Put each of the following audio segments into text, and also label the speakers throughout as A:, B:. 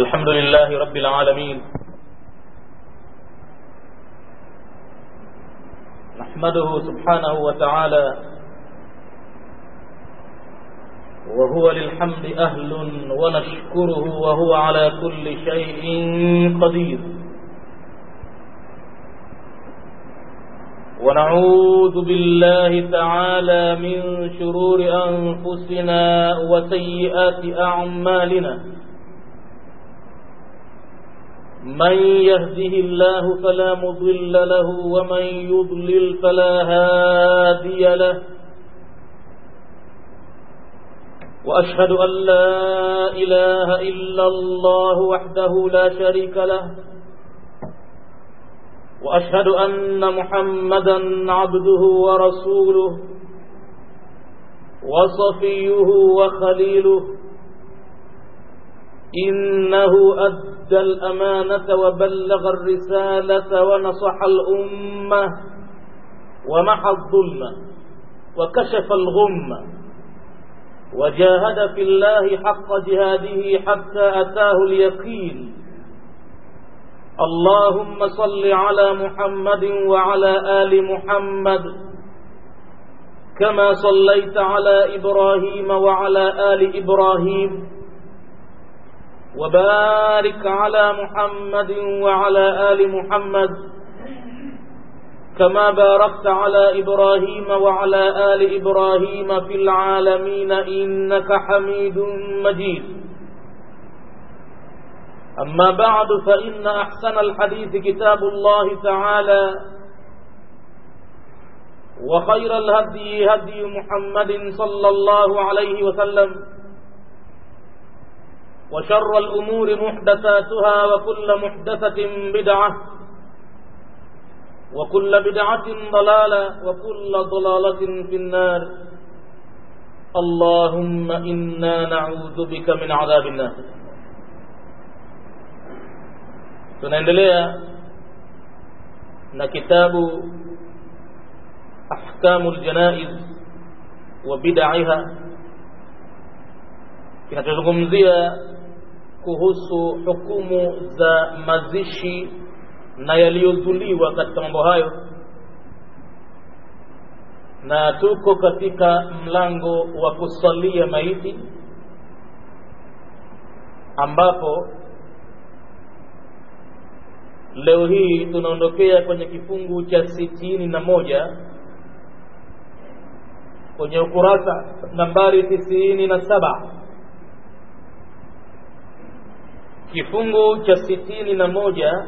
A: الحمد لله رب العالمين نحمده سبحانه وتعالى وهو للحمد أهل ونشكره وهو على كل شيء قدير ونعوذ بالله تعالى من شرور أنفسنا وسيئات أعمالنا من يهده الله فلا مضل له ومن يضلل فلا هادي له وأشهد أن لا إله إلا الله وحده لا شريك له وأشهد أن محمدا عبده ورسوله وصفيه وخليله إنه أدى الأمانة وبلغ الرسالة ونصح الأمة ومحى الظلم وكشف الغمة وجاهد في الله حق جهاده حتى أتاه اليقين اللهم صل على محمد وعلى آل محمد كما صليت على إبراهيم وعلى آل إبراهيم وبارك على محمد وعلى آل محمد كما باركت على إبراهيم وعلى آل إبراهيم في العالمين إنك حميد مجيد أما بعد فإن أحسن الحديث كتاب الله تعالى وخير الهدي هدي محمد صلى الله عليه وسلم وشر الأمور محدثاتها وكل محدثة بدعة وكل بدعة ضلالة وكل ضلالة في النار اللهم إنا نعوذ بك من عذاب النار tunaendelea na kitabu ahkamu ljanaiz wa bidaiha kinachozungumzia kuhusu hukumu za mazishi na yaliyozuliwa katika mambo hayo na tuko katika mlango wa kusalia maiti ambapo leo hii tunaondokea kwenye kifungu cha sitini na moja kwenye ukurasa nambari tisini na saba kifungu cha sitini na moja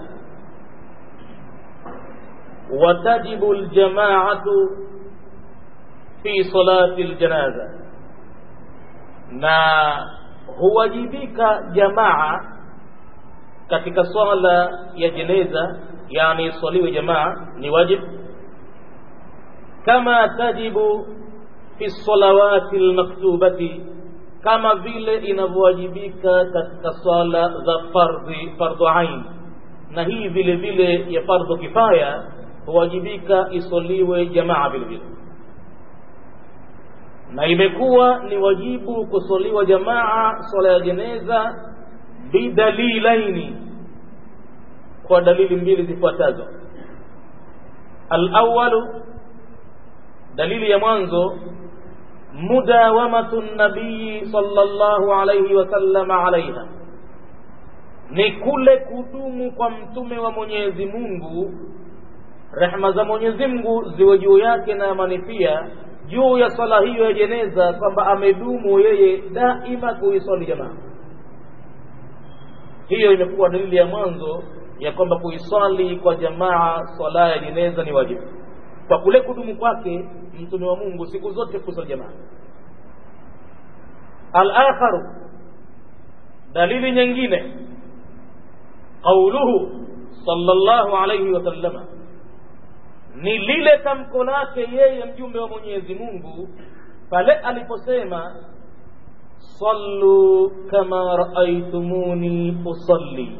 A: watajibu ljamaatu fi salati ljanaza na huwajibika jamaa katika swala ya jeneza yani swaliwe jamaa ni wajib kama tajibu fi salawati lmaktubati kama vile inavyowajibika katika swala za fardhi fardhu ain na hii vile vile ya fardhu kifaya huwajibika isoliwe jamaa vile vile na imekuwa ni wajibu kusoliwa jamaa swala ya jeneza bidalilaini kwa dalili mbili zifuatazo alawalu dalili ya mwanzo mudawamatu nabii sallallahu alayhi wasallam alaiha ni kule kudumu kwa mtume wa mwenyezi mungu rehma za mwenyezi mungu ziwe juu yake na amani pia juu ya swala hiyo ya jeneza kwamba amedumu yeye daima kuiswali jamaa hiyo imekuwa dalili ya mwanzo ya kwamba kuiswali kwa jamaa swala ya jeneza ni wajibu kwa kule kudumu kwake mtume wa mungu siku zote kuswali jamaa alakharu dalili nyingine qauluhu sallallahu alayhi wasallama ni lile tamko lake yeye mjumbe wa mwenyezi mungu pale aliposema sallu kama raaitumuni usalli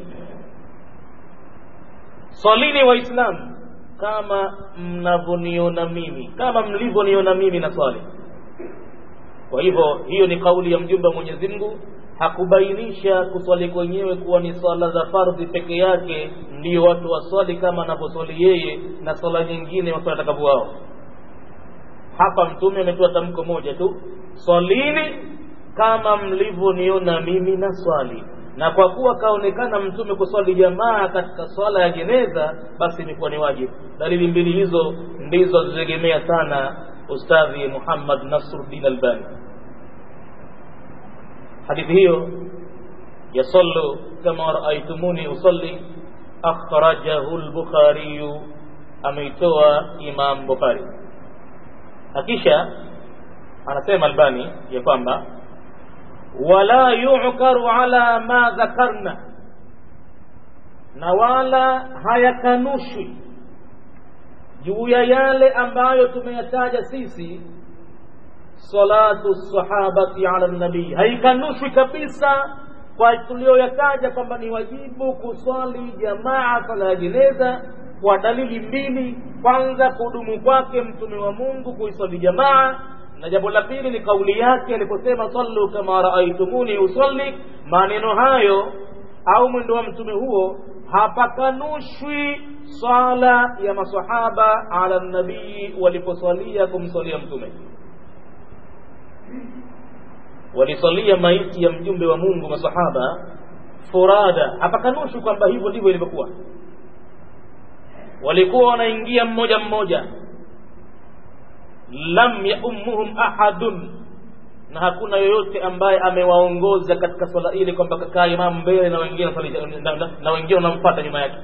A: salini waislamu kama mnavyoniona mimi kama mlivyoniona mimi na swali kwa hivyo hiyo ni kauli ya mjumbe wa mwenyezi mungu hakubainisha kuswali kwenyewe kuwa ni swala za fardhi peke yake ndiyo watu waswali kama anavyoswali yeye na swala nyingine waswali watakavyo wao hapa mtume ametoa tamko moja tu swalini kama mlivyoniona mimi na swali na kwa kuwa kaonekana mtume kuswali jamaa katika swala ya jeneza basi imekuwa ni wajibu dalili mbili hizo ndizo azitegemea sana ustadhi muhammad nasruddin albani hadithi hiyo yasallu kama raaitumuni usalli akhrajahu lbukhariyu ameitoa imam bukhari akisha anasema albani ya kwamba wala yukaru ala ma dhakarna na wala hayakanushwi juu ya yale ambayo tumeyataja sisi salatu sahabati ala nabii haikanushwi kabisa kwa tuliyoyataja kwamba ni wajibu kuswali jamaa sala ya jeneza kwa dalili mbili kwanza kudumu kwake mtume wa mungu kuiswali jamaa na jambo la pili ni kauli yake aliposema sallu kama raaitumuni usalli maneno hayo au mwendo wa mtume huo hapakanushwi swala ya masahaba ala nabii waliposwalia kumswalia mtume walisalia maiti ya mjumbe wa mungu masahaba furada hapakanushwi kwamba hivyo ndivyo ilivyokuwa walikuwa wanaingia mmoja mmoja lam yaummuhum ahadun na hakuna yoyote ambaye amewaongoza katika swala ile kwamba kakaa imamu mbele na wengine na, na, na wengine wanamfuata nyuma yake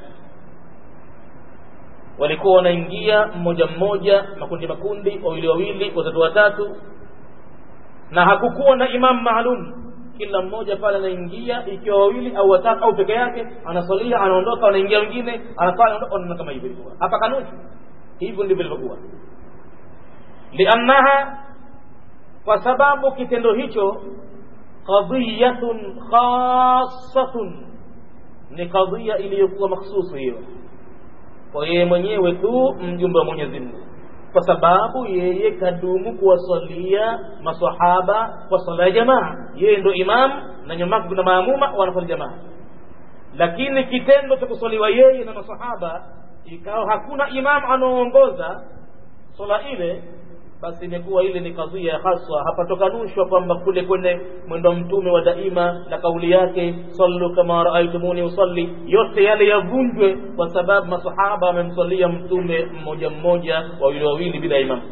A: walikuwa wanaingia mmoja mmoja makundi makundi wawili wawili watatu watatu na hakukuwa na imamu maalum kila mmoja pale anaingia ikiwa wawili au watatu au peke yake anaswalia anaondoka wanaingia wengine anaswali anaondoka kama hivyo ilikuwa hapa kanushi hivyo ndivyo ilivyokuwa liannaha kwa sababu kitendo hicho qadiyatun khassatun ni kadhia iliyokuwa makhsusu hiyo kwa yeye mwenyewe tu mjumbe wa mwenyezi mungu kwa sababu yeye kadumu kuwasalia masahaba kwa sala ya jamaa yeye ndo imam na nyuma kuna maamuma wanasali jamaa lakini kitendo cha kuswaliwa yeye na masahaba ikawa hakuna imam anaoongoza swala ile basi imekuwa ile ni kadhia haswa hapatokanushwa kwamba kule kwenye mwendo mtume wa daima na kauli yake sallu kama raaitumuni usalli yote yale yavunjwe kwa sababu masahaba wamemswalia mtume mmoja mmoja wawili wawili bila imam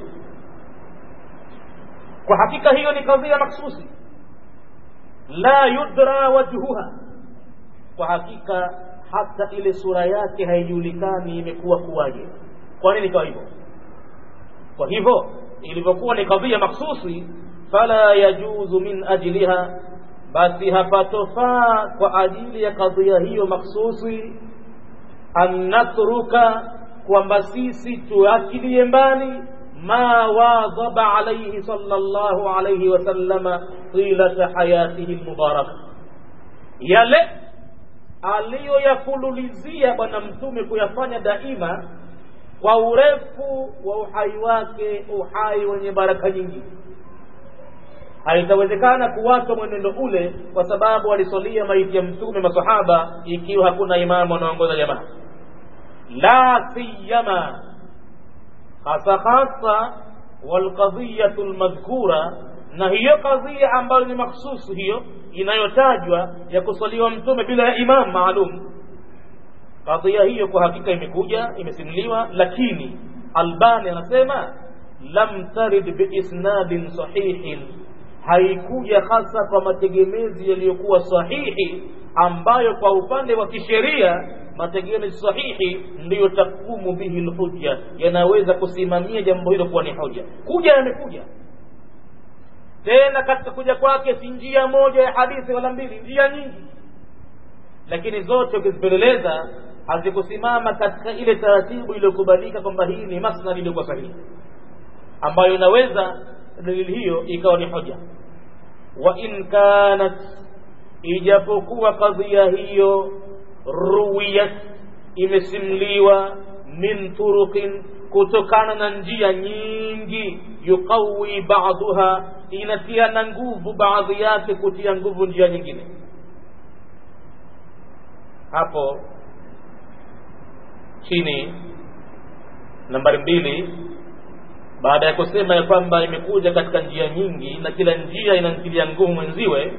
A: kwa hakika hiyo ni kadhia maksusi la yudra wajhuha kwa hakika hata ile sura yake haijulikani imekuwa kuwaje kwa nini ikawa hivyo kwa hivyo ilivyokuwa ni kadhia maksusi fala yajuzu min ajliha basi hapatofaa kwa ajili ya kadhia hiyo maksusi an natruka kwamba sisi tuachilie mbali ma wadhaba alaihi sallallahu alaihi wasallama tilata hayatihi lmubaraka yale aliyoyafululizia bwana mtume kuyafanya daima kwa urefu wa uhai wake uhai wenye baraka nyingi haitawezekana kuwachwa mwenendo ule kwa sababu walisolia maiti ya mtume masahaba ikiwa hakuna imamu anaongoza jamaa la siyama hasa hasa walqadhiyatu lmadhkura na hiyo kadhia ambayo ni makhsusu hiyo inayotajwa ya kusaliwa mtume bila ya imam maalum kadhia hiyo kwa hakika imekuja imesimuliwa lakini albani anasema lam tarid biisnadin sahihin haikuja hasa kwa mategemezi yaliyokuwa sahihi ambayo kwa upande wa kisheria mategemezi sahihi ndiyo takumu bihi lhujja yanaweza kusimamia jambo hilo kuwa ni hoja kuja yamekuja tena katika kuja kwake si njia moja ya hadithi wala mbili njia nyingi lakini zote ukizipeleleza hazikusimama katika ile taratibu iliyokubalika kwamba hii ni masnad iliyokuwa sahihi ambayo inaweza dalili hiyo ikawa ni hoja wa in kanat ijapokuwa kadhia hiyo ruwiyat imesimliwa min turuqin kutokana na njia nyingi yuqawi ba'daha inatiana nguvu baadhi yake kutia nguvu njia nyingine hapo chini nambari mbili baada ya kusema ya kwamba imekuja katika njia nyingi na kila njia inamtilia nguvu mwenziwe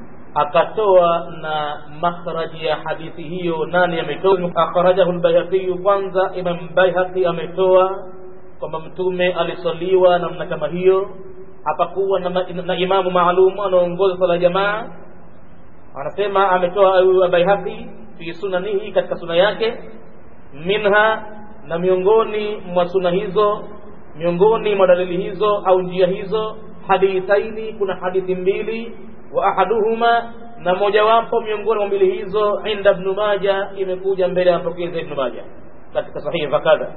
A: akatoa na makhraji ya hadithi hiyo nani ametoa akhrajahu lbayhaqiyu kwanza imam bayhaqi ametoa kwamba mtume alisaliwa namna kama hiyo hapakuwa na, na imamu maalum anaongoza sala jamaa anasema ametoa bayhaqi fi sunanihi katika suna yake minha na miongoni mwa suna hizo miongoni mwa dalili hizo au njia hizo hadithaini kuna hadithi mbili wa ahaduhuma na mojawapo miongoni mwa mbili hizo inda ibn maja imekuja mbele ya mapokezi ya ibn maja katika sahihi fakadha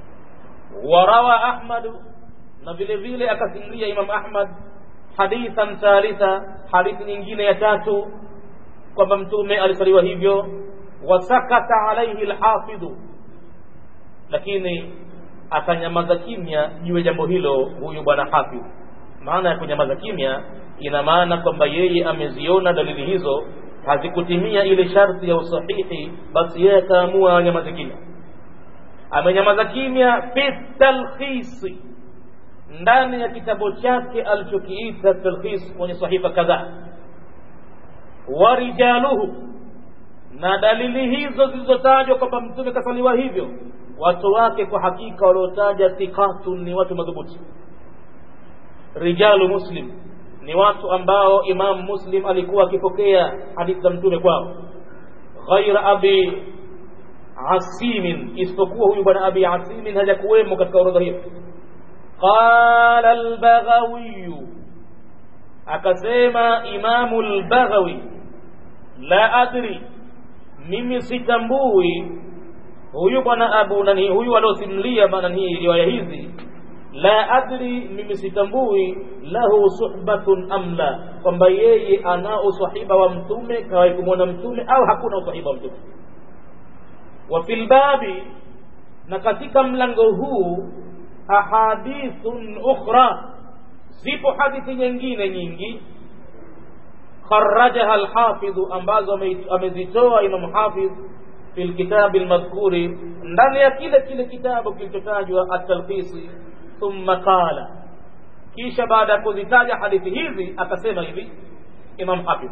A: warawa ahmadu na vile vile akasimulia imam ahmad hadithan thalitha hadithi nyingine ya tatu kwamba mtume alisaliwa hivyo wasakata alaihi lhafidhu lakini akanyamaza kimya juu ya jambo hilo huyu bwana hafidh maana ya kunyamaza kimya ina maana kwamba yeye ameziona dalili hizo hazikutimia ile sharti ya usahihi basi yeye akaamua anyamaze kimya amenyamaza kimya fi talkhisi ndani ya kitabu chake alichokiita talkhis kwenye sahifa kadhaa wa rijaluhu na dalili hizo zilizotajwa kwamba mtume kasaliwa hivyo watu wake kwa hakika waliotaja thiqatun ni watu madhubuti rijalu muslim ni watu ambao imam muslim alikuwa akipokea hadithi za mtume kwao ghaira abi asimin isipokuwa huyu bwana abi asimin hajakuwemo katika orodha hiyo qala albaghawiyu akasema imamu lbaghawi la adri mimi sitambui huyu bwana abu nani huyu aliosimulia nani riwaya hizi la adri mimi sitambui lahu suhbatun am la kwamba yeye ana usahiba wa mtume kawai kumwona mtume au hakuna usahiba wa mtume wa fil babi na katika mlango huu ahadithun ukhra zipo hadithi nyingine nyingi kharajaha alhafidhu ambazo amezitoa imam hafidh fi lkitabi lmadhkuri ndani ya kile kile kitabu kilichotajwa atalkhisi thumma qala kisha baada ya kuzitaja hadithi hizi akasema hivi imam hafidh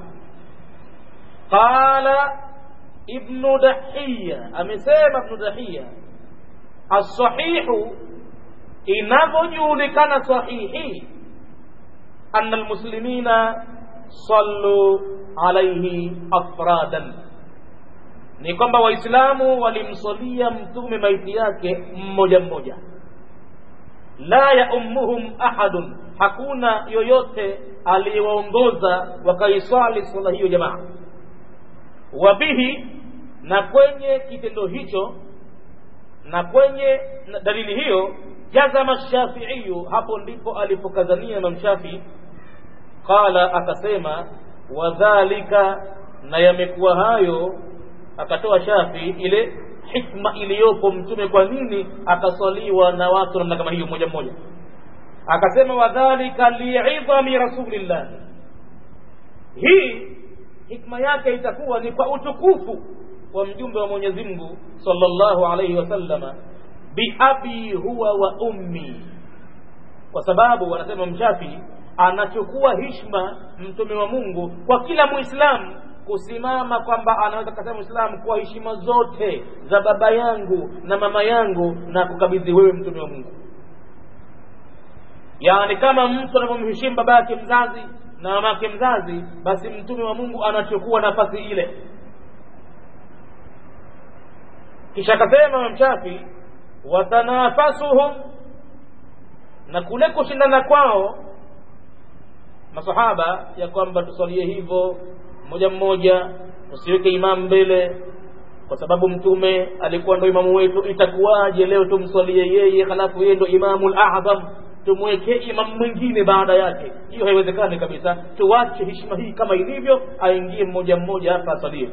A: qala ibnu dahiya amesema ibnu dahiya alsahihu inavyojulikana sahihi ana almuslimina sallu alaihi afradan ni kwamba waislamu walimsalia mtume maiti yake mmoja mmoja la yaummuhum ahadun hakuna yoyote aliyewaongoza wakaiswali swala hiyo jamaa wabihi na kwenye kitendo hicho na kwenye dalili hiyo jazama shafiiyu hapo ndipo alipokazania imam shafii qala akasema wadhalika na yamekuwa hayo akatoa shafi ile hikma iliyopo mtume kwa nini akaswaliwa na watu namna kama hiyo mmoja mmoja akasema wadhalika liidhami rasulillah hii hikma yake itakuwa ni kwa utukufu wa mjumbe wa mwenyezi mungu sallallahu alaihi wasallama biabi huwa wa ummi kwa sababu wanasema mshafi anachukua hishma mtume wa mungu kwa kila muislamu kusimama kwamba anaweza kasema muislamu kwa heshima zote za baba yangu na mama yangu na kukabidhi wewe mtume wa mungu yaani kama mtu anavyomheshimu baba yake mzazi na mama yake mzazi basi mtume wa mungu anachukua nafasi ile kisha akasema mshafi watanafasuhum na kule kushindana kwao masahaba ya kwamba tusalie hivyo mmoja mmoja usiweke imamu mbele kwa sababu mtume alikuwa ndo imamu wetu itakuwaje leo tumswalie yeye halafu yeye ndo imamu ladham tumwekee imamu mwingine baada yake hiyo haiwezekani kabisa tuwache heshima hii kama ilivyo aingie mmoja mmoja hapa asalie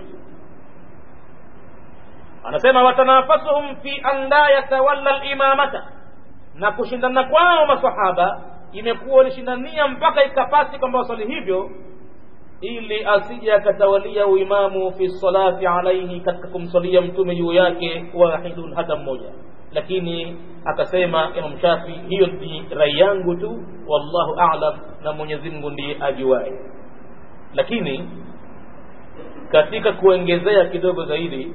A: anasema watanafasuhum fi an la yatawalla limamata na kushindana kwao masahaba imekuwa walishindania mpaka ikapasi kwamba waswali hivyo ili asije akatawalia uimamu fi salati alaihi katika kumswalia mtume juu yake wahidun hata mmoja lakini akasema imam shafi hiyo ni rai yangu tu wallahu alam na mwenyezi mungu ndiye ajuae lakini katika kuongezea kidogo zaidi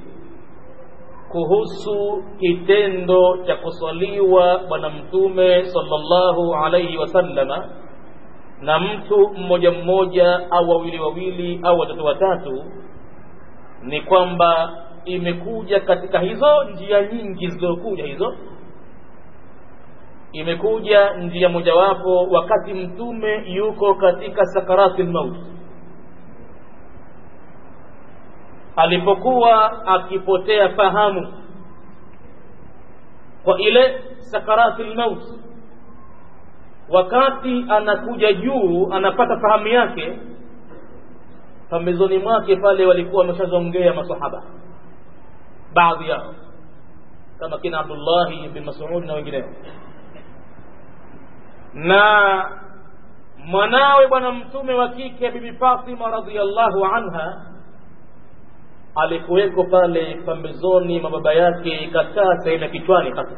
A: kuhusu kitendo cha kuswaliwa bwana mtume sallallahu alaihi wasallama na mtu mmoja mmoja au wawili wawili au watatu watatu ni kwamba imekuja katika hizo njia nyingi zilizokuja hizo imekuja njia mojawapo wakati mtume yuko katika sakarati lmauti alipokuwa akipotea fahamu kwa ile sakarati lmauti wakati anakuja juu anapata fahamu yake pambezoni mwake pale walikuwa wameshazongea masahaba baadhi yao kama kina abdullahi bin masudi na wengineo na mwanawe bwana mtume wa kike bibi fatima radiallahu anha alikuweko pale pambezoni mwa baba yake ikakaa sehemu ya kichwani hasa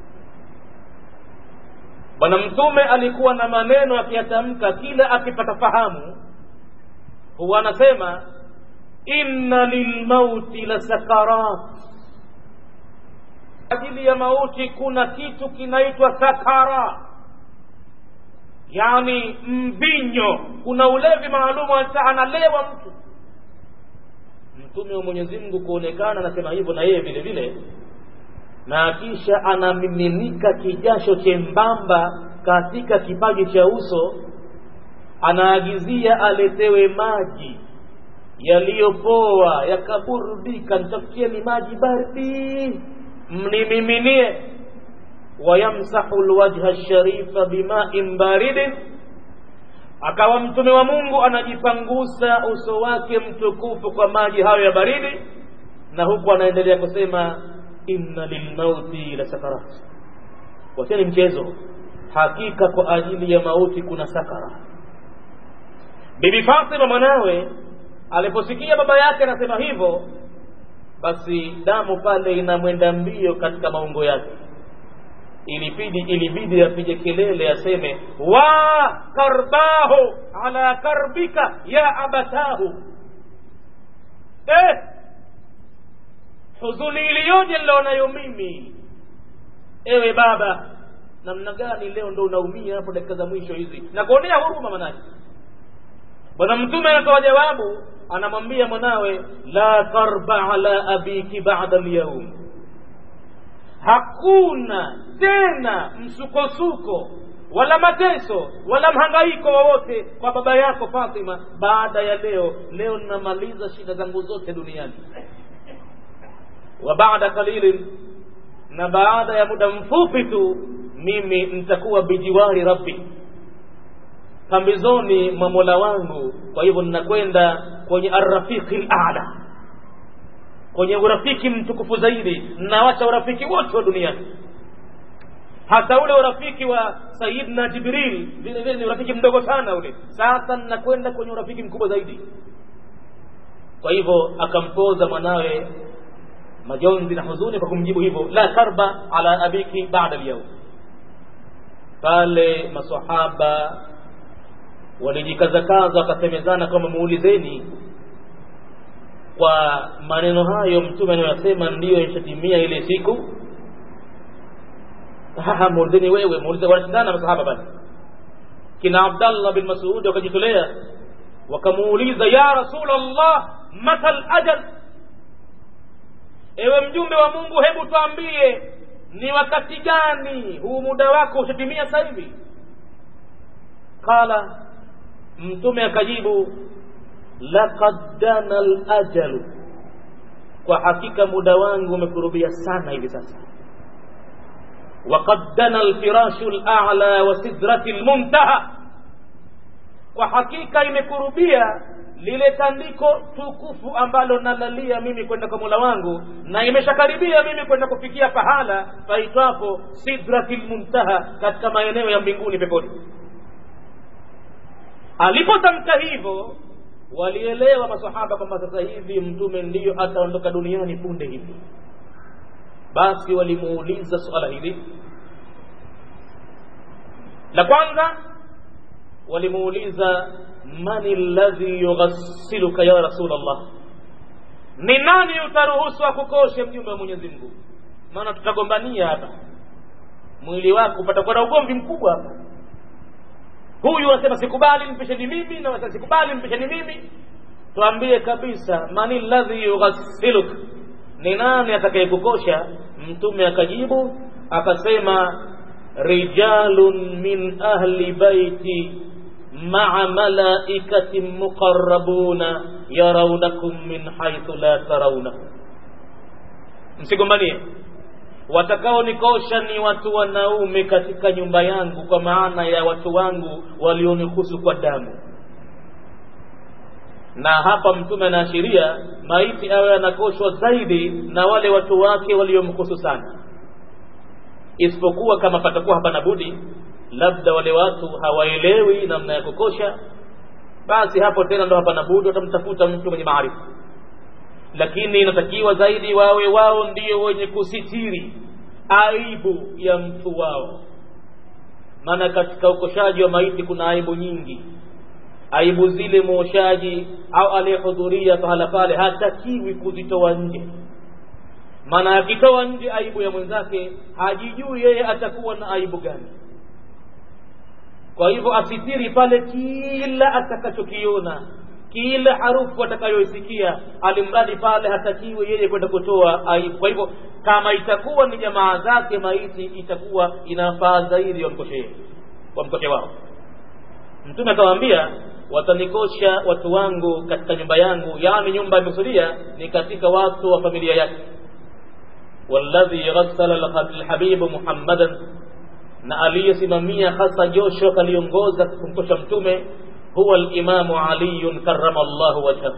A: bwana mtume alikuwa na maneno akiyatamka kila akipata fahamu huwa anasema inna lilmauti la sakarat ajili ya mauti kuna kitu kinaitwa sakara yani mvinyo kuna ulevi maalumu analewa mtu mtume wa mwenyezi mungu kuonekana anasema hivyo na yeye vile vile na kisha anamiminika kijasho chembamba katika kipaji cha uso anaagizia aletewe maji yaliyopoa yakaburudika nitafutieni maji baridi mnimiminie wayamsahu lwajha sharifa bimain baridin akawa mtume wa mungu anajipangusa uso wake mtukufu kwa maji hayo ya baridi na huku anaendelea kusema inna lilmauti la sakarat wacheni mchezo hakika kwa ajili ya mauti kuna sakara bibi fatima mwanawe aliposikia baba yake anasema hivyo basi damu pale inamwenda mbio katika maungo yake ilibidi ilibidi apige kelele aseme wa karbahu ala karbika ya abatahu eh, huzuni iliyoje nilionayo mimi ewe baba namna gani leo ndo unaumia hapo dakika za mwisho hizi na kuonea huruma manake bwana mtume anatoa jawabu anamwambia mwanawe la karba ala abiki bada lyaum hakuna tena msukosuko wala mateso wala mhangaiko wowote kwa baba yako fatima baada ya leo leo ninamaliza shida zangu zote duniani wa baada qalilin na baada ya muda mfupi tu mimi nitakuwa bijiwari rabbi pambizoni mwa mola wangu kwa hivyo ninakwenda kwenye arrafiqi lala kwenye urafiki mtukufu zaidi nawacha urafiki wote wa duniani hata ule urafiki wa sayidna jibril vile vile ni urafiki mdogo sana ule sasa ninakwenda kwenye urafiki mkubwa zaidi kwa hivyo akampoza mwanawe majonzi na huzuni kwa kumjibu hivyo la karba ala abiki bada lyaum pale masahaba walijikazakaza wakasemezana kwamba muulizeni kwa maneno hayo mtume anayoyasema ndiyo ishatimia ile siku muulizeni wewe muulize wanashindana masahaba basi kina abdallah bin masudi wakajitolea wakamuuliza ya rasul allah mata lajal ewe mjumbe wa mungu hebu twambie ni wakati gani huu muda wako ushatimia sasa hivi qala mtume akajibu laqad dana lajalu kwa hakika muda wangu umekurubia sana hivi sasa waqad dana alfirashu lala wa sidrati lmuntaha kwa hakika imekurubia lile tandiko tukufu ambalo nalalia mimi kwenda kwa mola wangu na imeshakaribia mimi kwenda kufikia pahala paitwapo sidrati lmuntaha katika maeneo ya mbinguni peponi alipotamka hivyo walielewa masahaba kwamba sasa hivi mtume ndiyo ataondoka duniani punde hivi basi walimuuliza suala hili la kwanza walimuuliza man alladhi yughassiluka ya rasul allah ni nani utaruhusu akukoshe mjumbe wa mwenyezi mungu maana tutagombania hapa mwili wako patakuwa na ugomvi mkubwa hapa huyu anasema sikubali mpesheni mimi na wasema sikubali mpesheni mimi tuambie kabisa mani ladhi yughasiluk ni nani atakayekukosha mtume akajibu akasema rijalun min ahli baiti maa malaikatin muqarrabuna yarawnakum min haithu la tarawnakum msigombanie watakaonikosha ni watu wanaume katika nyumba yangu kwa maana ya watu wangu walionihusu kwa damu na hapa mtume anaashiria maiti awe anakoshwa zaidi na wale watu wake waliomkusu sana isipokuwa kama patakuwa hapana budi labda wale watu hawaelewi namna ya kukosha basi hapo tena ndo hapana budi watamtafuta mtu mwenye maarifa lakini inatakiwa zaidi wawe wao ndio wenye kusitiri aibu ya mtu wao maana katika ukoshaji wa maiti kuna aibu nyingi aibu zile mwoshaji au aliyehudhuria pahala pale hatakiwi kuzitoa nje maana akitoa nje aibu ya mwenzake hajijui yeye atakuwa na aibu gani kwa hivyo asitiri pale kila atakachokiona kila harufu atakayoisikia alimradi pale hatakiwi yeye kwenda kutoa aibu kwa hivyo kama itakuwa ni jamaa zake maiti itakuwa inafaa zaidi wamkoshe wamkoshe wao mtume akawaambia watanikosha watu wangu katika nyumba yangu yaani nyumba imekusudia ni katika watu wa familia yake walladhi ghassala alhabibu muhammadan na aliyesimamia hasa josho kaliongoza kumkosha mtume huwa alimamu aliyun karama llahu wajhahu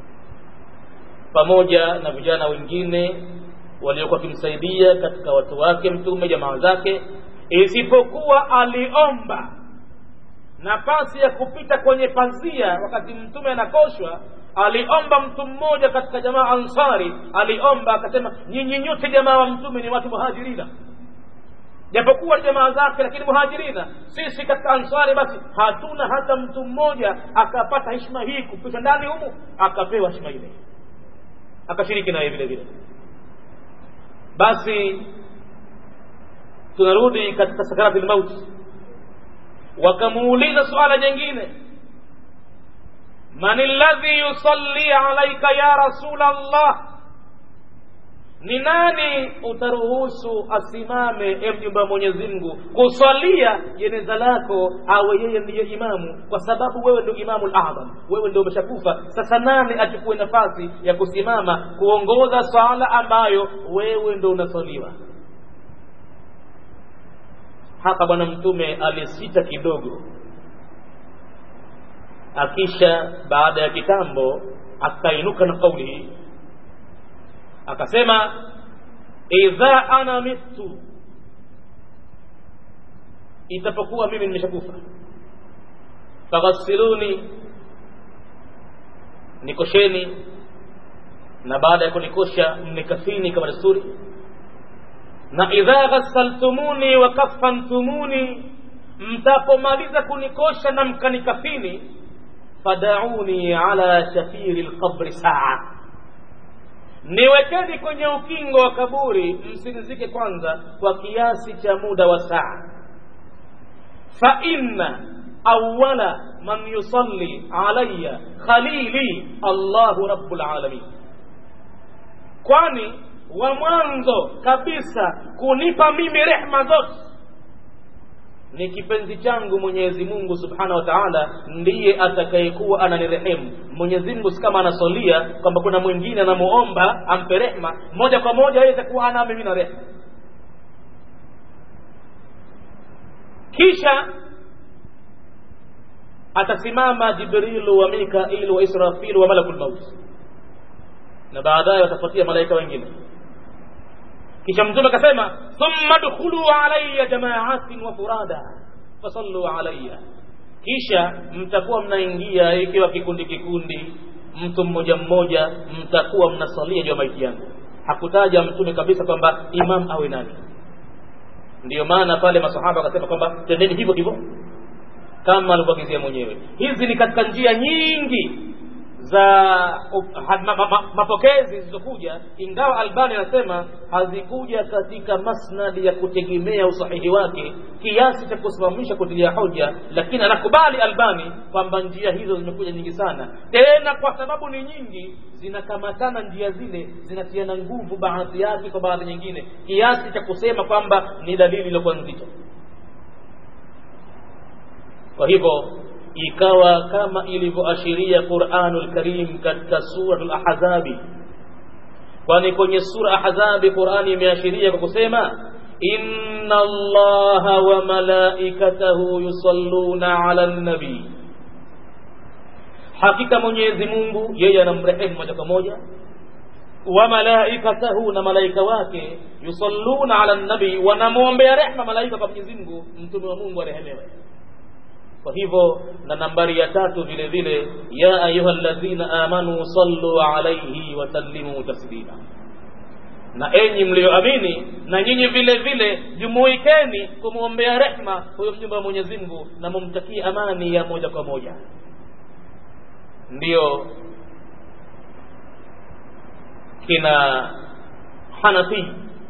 A: pamoja na vijana wengine waliokuwa wakimsaidia katika watu wake mtume jamaa zake isipokuwa aliomba nafasi ya kupita kwenye pazia wakati mtume anakoshwa aliomba mtu mmoja katika jamaa ansari aliomba akasema nyinyi nyote jamaa wa mtume ni watu muhajirina japokuwa jamaa zake lakini muhajirina sisi katika ansari basi hatuna hata mtu mmoja akapata heshima hii kupita ndani humu akapewa heshima ile akashiriki naye vile vile basi tunarudi katika sakarati lmauti wakamuuliza suala jingine man alladhi yusalli alaika ya rasul allah ni nani utaruhusu asimame e mjumba wa mwenyezi mungu kusalia jeneza lako awe yeye ndiye imamu kwa sababu wewe ndio imamu ladham wewe ndio umeshakufa sasa nani achukue nafasi ya kusimama kuongoza swala ambayo wewe ndo unasaliwa hapa bwana mtume alisita kidogo akisha baada ya kitambo akainuka na kauli hii akasema idha ana mitu itapokuwa mimi nimeshakufa faghassiluni nikosheni na baada ya kunikosha mnikafini kama desturi na idha ghassaltumuni wa kafantumuni mtapomaliza kunikosha na mkanikafini fadauni ala shafiri lqabri saa niwekeni kwenye ukingo wa kaburi msinizike kwanza kwa kiasi cha muda wa saa fa inna awala man yusalli alaya khalili allahu rabu lalamin kwani wa mwanzo kabisa kunipa mimi rehma zote ni kipenzi changu mwenyezi mungu subhanahu wa taala ndiye atakayekuwa ananirehemu mwenyezi mungu si kama anasolia kwamba kuna mwingine anamuomba ampe rehma moja kwa moja yeye itakuwa ana mimi na rehma kisha atasimama jibrilu wa mikailu wa israfilu wa malakul maut na baadaye watafuatia malaika wengine kisha mtume akasema thumma dkhulu alaya jamaatin wa furada fasallu alaya kisha mtakuwa mnaingia ikiwa kikundi kikundi mtu mmoja mmoja mtakuwa mnasalia juu ya maiti yangu hakutaja mtume kabisa kwamba imam awe nani ndiyo maana pale masahaba wakasema kwamba tendeni hivyo hivyo kama alivyoagizia mwenyewe hizi ni katika njia nyingi za uh, ma, ma, ma, mapokezi zilizokuja ingawa albani anasema hazikuja katika masnadi ya kutegemea usahihi wake kiasi cha kusimamisha kutilia hoja lakini anakubali albani kwamba njia hizo zimekuja nyingi sana tena kwa sababu ni nyingi zinakamatana njia zile zinatiana nguvu baadhi yake kwa baadhi nyingine kiasi cha kusema kwamba ni dalili iliyokuwa nzito kwa hivyo ikawa kama ilivyoashiria Qur'anul Karim katika suratul Ahzabi kwani kwenye sura Ahzabi Qur'ani imeashiria kwa kusema inna Allaha wa malaikatahu yusalluna 'alan nabi hakika Mwenyezi Mungu yeye anamrehemu moja kwa moja wa malaikatahu na malaika wake yusalluna 'alan nabi wanamwombea rehma malaika kwa Mwenyezi Mungu mtume wa Mungu arehemewe kwa hivyo na nambari ya tatu vile vile ya ayuha alladhina amanu sallu alayhi wa sallimu taslima na enyi mlioamini na nyinyi vile vile jumuikeni kumwombea rehma huyo mjumbe wa Mwenyezi Mungu na mumtakie amani ya moja kwa moja ndiyo kina Hanafi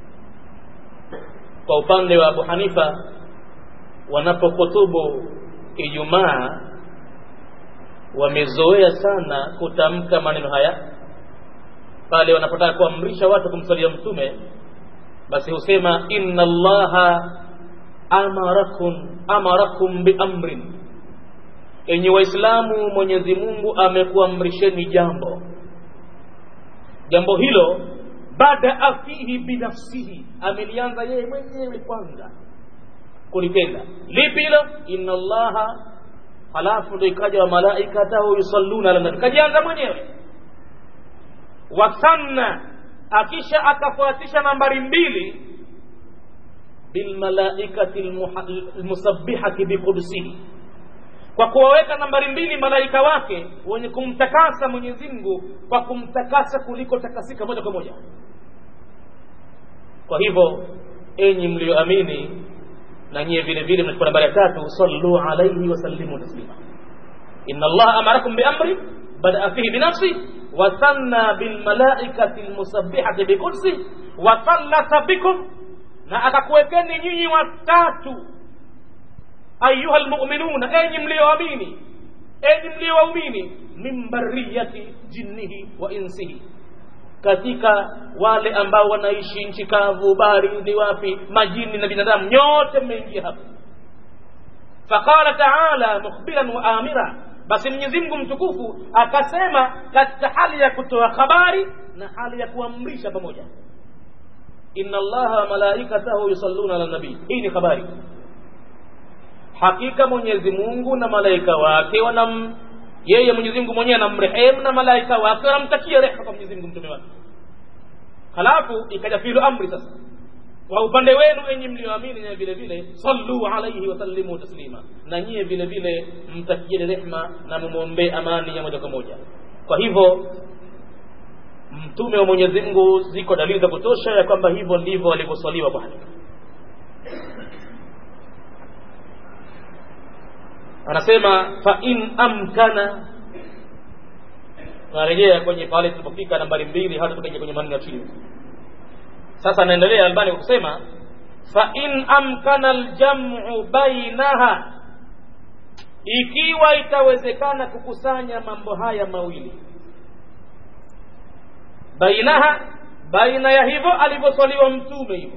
A: kwa upande wa Abu Hanifa wanapokutubu Ijumaa wamezoea sana kutamka maneno haya pale wanapotaka kuamrisha watu kumsalia mtume basi husema inna allaha amarakum amarakum biamrin enyi waislamu mwenyezi mungu amekuamrisheni jambo jambo hilo badaa fihi binafsihi amelianza yeye mwenyewe kwanza kulitenda lipi hilo inna allaha halafu ndo ikaja wa malaikatahu yusalluna ala nabi kajianza mwenyewe wasanna akisha akafuatisha nambari mbili bilmalaikati lmusabbihati biqudsihi kwa kuwaweka nambari mbili malaika wake wenye kumtakasa mwenyezi mungu kwa kumtakasa kuliko takasika moja kwa moja kwa hivyo enyi mlioamini na nyie vile vile mnachukua nambari ya tatu sallu alayhi wa sallimu taslima inna allaha amarakum biamri badaa fihi binafsi wa sanna bilmalaikati lmusabbihati biqudsi wa sallata bikum na akakuwekeni nyinyi watatu ayuha lmuminuna enyi mlioamini enyi mliowaumini min bariyati jinnihi wa insihi katika wale ambao wanaishi nchi kavu barini wapi majini na binadamu nyote mmeingia hapa faqala taala mukhbiran wa amira basi mwenyezi mungu mtukufu akasema katika hali ya kutoa habari na hali ya kuamrisha pamoja inna allaha wa malaikatahu yusalluna ala nabii hii ni habari hakika mwenyezi mungu na malaika wake wanam yeye mwenyezi mungu mwenyewe anamrehemu na malaika wake wanamtakia rehma kwa mwenyezi mungu mtume wake halafu ikaja filu amri sasa kwa upande wenu enyi mlioamini na vile vile sallu alaihi wasallimu taslima na nyie vile vile mtakieni rehma na mumwombee amani ya moja kwa moja kwa hivyo mtume wa mwenyezi mungu ziko dalili za kutosha ya kwamba hivyo ndivyo alivyoswaliwa bwana anasema fa in amkana tunarejea kwenye pale tulipofika nambari mbili hata tukaja kwenye maneno ya chini sasa anaendelea albani kusema fa in amkana aljamu bainaha ikiwa itawezekana kukusanya mambo haya mawili bainaha baina ya hivyo alivyoswaliwa mtume hivyo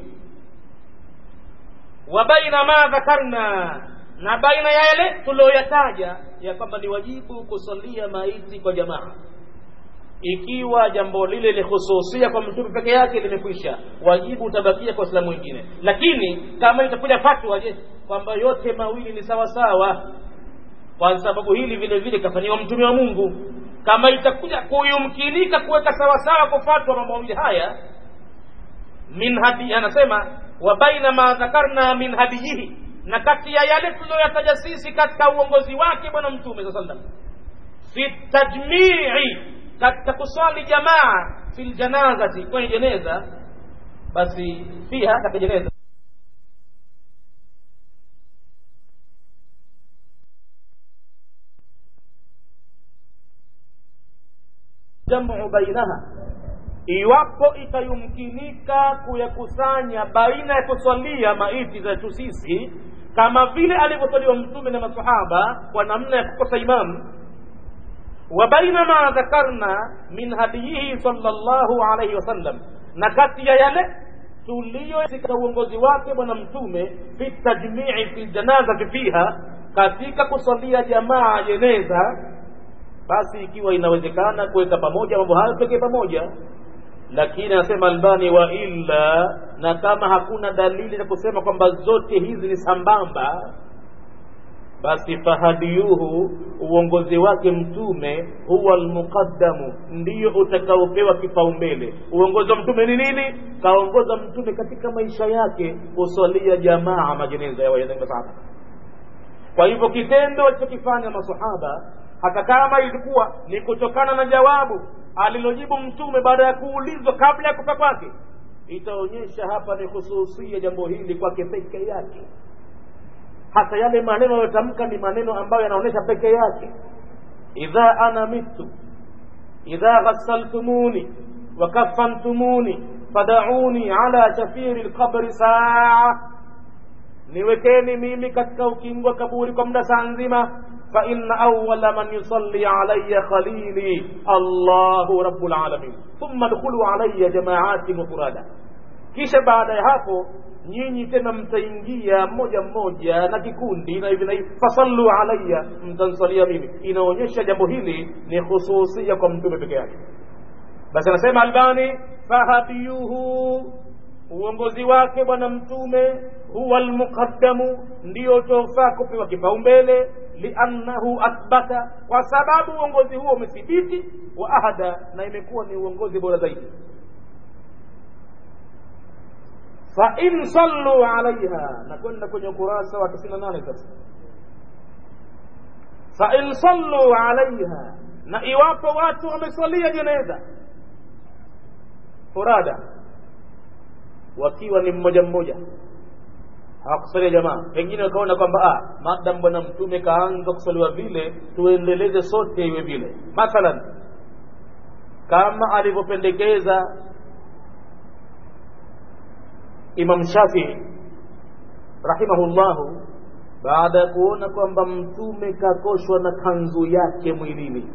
A: wa baina ma dhakarna na baina ya yale tulioyataja ya kwamba ni wajibu kusalia maiti kwa jamaa ikiwa jambo lile lihususia kwa mtume peke yake limekwisha wajibu utabakia kwa waislamu wengine lakini kama itakuja fatwa je kwamba yote mawili ni sawa sawa kwa sababu hili vile vile kafanyiwa mtume wa mungu kama itakuja kuyumkinika kuweka sawasawa kwa fatwa mambo mawili haya min hadi anasema wa baina ma dhakarna min hadiyihi na kati ya yale tuliyoyataja sisi katika uongozi wake bwana mtume saa sallam fi tajmii katika kuswali jamaa fi ljanazati kwenye jeneza basi fiha katika jeneza jamu bainaha iwapo itayumkinika kuyakusanya baina ya kuswalia maiti zetu sisi kama vile alivyoswaliwa mtume na masahaba kwa namna ya kukosa imamu wa baina ma dhakarna min hadiyihi sallallahu alayhi wasallam na kati ya yale tuliyo katika uongozi wake bwana mtume fi tajmii fi janazati fiha katika kuswalia jamaa jeneza basi ikiwa inawezekana kuweka pamoja mambo hayo pekee pamoja lakini anasema albani wa illa na kama hakuna dalili za kusema kwamba zote hizi ni sambamba basi fahadiyuhu uongozi wake mtume huwa almuqaddamu ndiyo utakaopewa kipaumbele uongozi wa mtume ni nini kaongoza mtume katika maisha yake kuswalia jamaa majeneza ya wayasahaba kwa hivyo kitendo alichokifanya masahaba hata kama ilikuwa ni kutokana na jawabu alilojibu mtume baada ya kuulizwa kabla ya kufa kwake itaonyesha hapa ni hususia jambo hili kwake peke yake hata yale maneno yanayotamka ni maneno ambayo yanaonyesha peke yake idha ana mitu idha ghassaltumuni wakafantumuni fadauni ala shafiri lqabri saa niwekeni mimi katika ukingo wa kaburi kwa muda saa nzima فإن أول من يصلي علي خليلي الله رب العالمين ثم ادخلوا علي جماعات مفردا kisha baada ya hapo nyinyi tena mtaingia mmoja mmoja na kikundi na hivi na hivi fasallu alayya mtansalia mimi inaonyesha jambo hili ni hususia kwa mtume peke yake basi anasema albani fahadiyuhu uongozi wake bwana mtume huwa almuqaddamu ndio tofaa kupewa kipaumbele liannahu athbata kwa sababu uongozi huo umethibiti wa ahada na imekuwa ni uongozi bora zaidi fain sallu alaiha na kwenda kwenye ukurasa wa tisini na nane sasa fain sallu alaiha na iwapo watu wamesalia jeneza furada wakiwa ni mmoja mmoja hawakusalia jamaa pengine wakaona kwamba ah, madam bwana mtume kaanza kusaliwa vile tuendeleze sote iwe vile mathalan kama alivyopendekeza imam shafii rahimahullahu baada ya kuona kwamba mtume kakoshwa na kanzu yake mwilini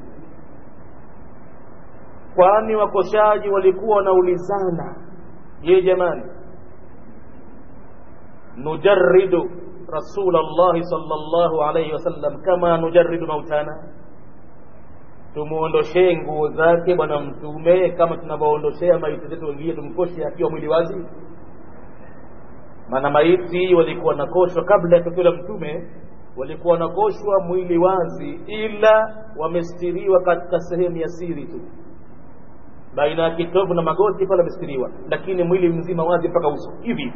A: kwani wakoshaji walikuwa wanaulizana je jamani nujarridu rasul llahi sallallahu alayhi wasallam kama nujarridu mautana tumuondoshee nguo zake bwana mtume kama tunavyoondoshea maiti zetu wengine tumkoshe akiwa mwili wazi maana maiti walikuwa nakoshwa kabla ya tukio la mtume walikuwa wanakoshwa mwili wazi ila wamestiriwa katika sehemu ya siri tu baina ya kitovu na magoti pale wamestiriwa lakini mwili mzima wazi mpaka uso hivi